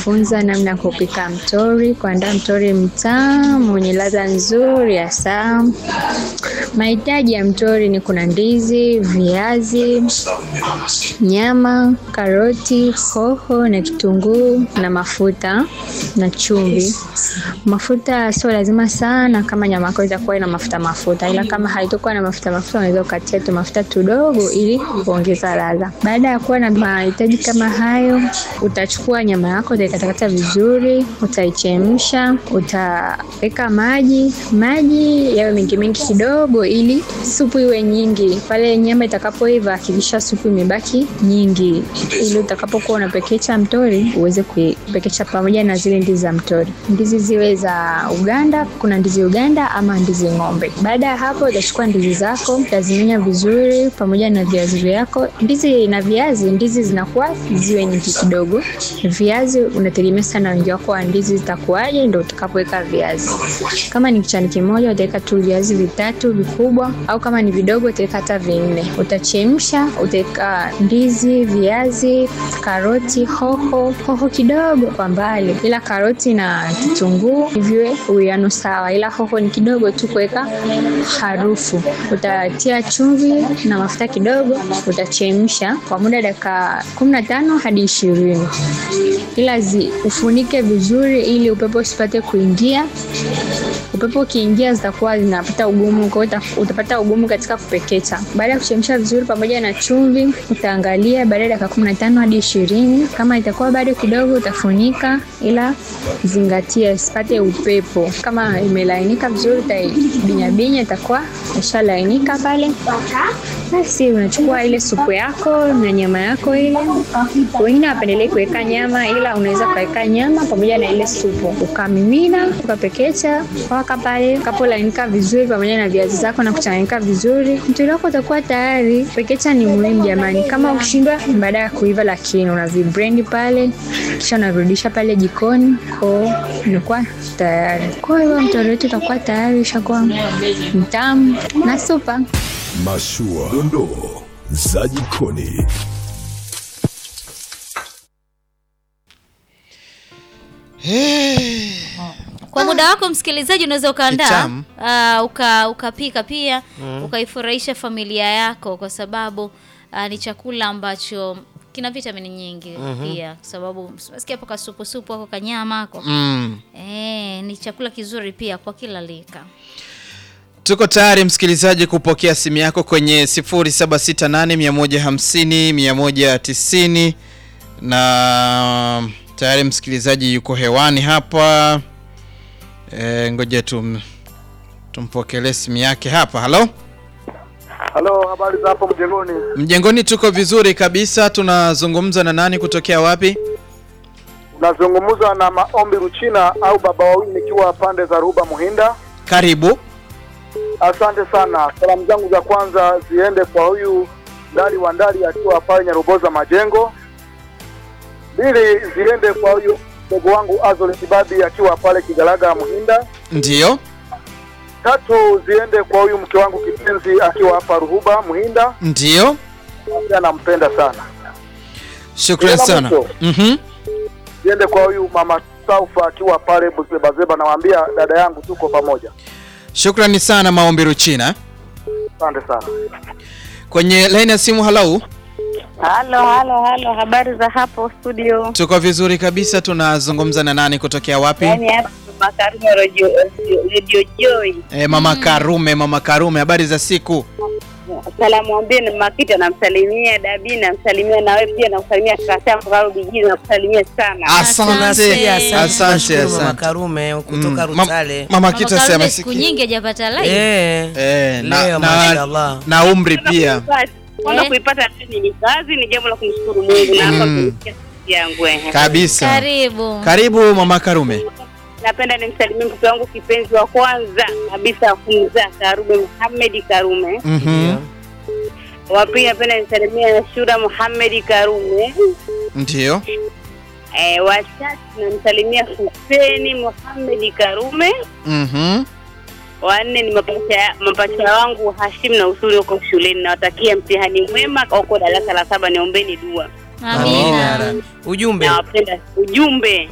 nitakufunza namna ya kupika mtori, kuandaa mtori mtamu wenye ladha nzuri ya saa. Mahitaji ya mtori ni kuna ndizi, viazi, nyama, karoti, hoho na kitunguu na mafuta na chumvi. Mafuta sio lazima sana kama nyama yako itakuwa ina mafuta mafuta, ila kama haitakuwa na mafuta mafuta unaweza ukatia tu mafuta tudogo ili kuongeza ladha. Baada ya kuwa na mahitaji kama hayo, utachukua nyama yako utaikatakata vizuri, utaichemsha, utaweka maji, maji yawe mengi mengi kidogo ili supu iwe nyingi. Pale nyama itakapoiva, hakikisha supu imebaki nyingi, ili utakapokuwa unapekecha mtori uweze kuipekecha pamoja na zile ndizi za mtori. Ndizi ziwe za Uganda, kuna ndizi Uganda ama ndizi ng'ombe. Baada ya hapo, utachukua ndizi zako utazimenya vizuri pamoja na viazi vyako. Ndizi na viazi, ndizi zinakuwa ziwe nyingi kidogo. Viazi unategemea sana wingi wako wa ndizi zitakuwaje, ndio utakapoweka viazi. Kama ni kichani kimoja, utaweka tu viazi vitatu vikubwa, au kama ni vidogo utaweka hata vinne. Utachemsha, utaweka ndizi, viazi, karoti, hoho, hoho kidogo kwa mbali, ila karoti na kitunguu viwe uwiano sawa, ila hoho ni kidogo tu kuweka harufu. Utatia chumvi na mafuta kidogo, utachemsha kwa muda dakika kumi na tano hadi ishirini, ila zi ufunike vizuri ili upepo usipate kuingia. Upepo ukiingia zitakuwa zinapata ugumu, kwa hiyo utapata ugumu katika kupekecha. Baada ya kuchemsha vizuri pamoja na chumvi, utaangalia baada ya dakika kumi na tano hadi ishirini. Kama itakuwa bado kidogo, utafunika, ila zingatia isipate upepo. Kama imelainika vizuri, utaibinyabinya, itakuwa ishalainika pale. Basi unachukua ile supu yako na nyama yako ile. Wengine wapendelei kuweka nyama, ila unaweza ukaweka nyama pamoja na ile supu, ukamimina, ukapekecha mpaka pale kapolainika vizuri, pamoja na viazi zako na kuchanganyika vizuri, mtori wako utakuwa tayari. Pekecha ni muhimu jamani. Kama ukishindwa baada ya kuiva, lakini unavibrand pale, kisha unavirudisha pale jikoni, kwa inakuwa tayari. Kwa hiyo mtori wetu utakuwa tayari, ushakuwa mtamu na supa. Mashua, dondoo za jikoni. Kwa muda wako msikilizaji, unaweza ukaandaa Kitamu. uh, uka ukapika pia ukaifurahisha familia yako, kwa sababu uh, ni chakula ambacho kina vitamini nyingi pia, kwa sababu nasikia hapo kasupu supu ako kanyama ako Mm. eh, ni chakula kizuri pia kwa kila lika. Tuko tayari msikilizaji kupokea simu yako kwenye 0768 150 190 na tayari msikilizaji yuko hewani hapa. E, ngoja tum, tumpokelee simu yake hapa. Halo, Halo, habari za hapo mjengoni? mjengoni, tuko vizuri kabisa. Tunazungumza na nani kutokea wapi? Unazungumza na Maombi Ruchina au baba wawili, nikiwa pande za Ruba Muhinda. Karibu. Asante sana. Salamu zangu za kwanza ziende kwa huyu Ndali wa Ndali akiwa pale Nyaruboza Majengo. Mbili ziende kwa huyu mdogo wangu Azol Kibabi akiwa pale Kigalaga Muhinda. Ndiyo. Tatu ziende kwa huyu mke wangu kipenzi akiwa hapa Ruhuba Muhinda. Ndiyo. Pia nampenda sana. Shukran Tena sana. mwisho. Mhm. Ziende kwa huyu mama Saufa akiwa pale Buzebazeba, nawaambia dada yangu tuko pamoja. Shukrani sana Maombi Ruchina. Asante sana. Kwenye laini ya simu, halau. Halo, halo, halo, habari za hapo studio? Tuko vizuri kabisa. Tunazungumza na nani kutokea wapi? Yaani hapa Makarume Radio, Radio Joy. E, mama Karume, mama Karume, habari za siku? Salamu ambie na Makita namsalimia, Dabi namsalimia, na wewe pia namsalimia kaka yangu Karu Bijini namsalimia sana. Asante, Asante. asante, Tunashukuru Mama asante. Karume kutoka Mm, mam- Rutale. Mama Mama Kita Karume sema siku siku nyingi hajapata live. Eh. eh, na, Leo na, mashallah. na umri pia. Kwanza Eh. kuipata tu ni kazi, ni jambo la kumshukuru Mungu na hapa Mm. kusikia sauti yangu. eh. Kabisa. Karibu. Karibu mama Karume. Napenda nimsalimie mtoto wangu kipenzi wa kwanza kabisa kumzaa Karume Muhammad Karume. Mhm. Wa pili napenda nimsalimie Shura Muhammad Karume. Ndio. Eh, watatu namsalimia Huseni Muhammad Karume. Mhm. Wanne ni mapacha mapacha wangu Hashim na Usuri huko shuleni. Nawatakia mtihani mwema huko darasa la saba, niombeni dua. Amina. Ujumbe. Nawapenda. Ujumbe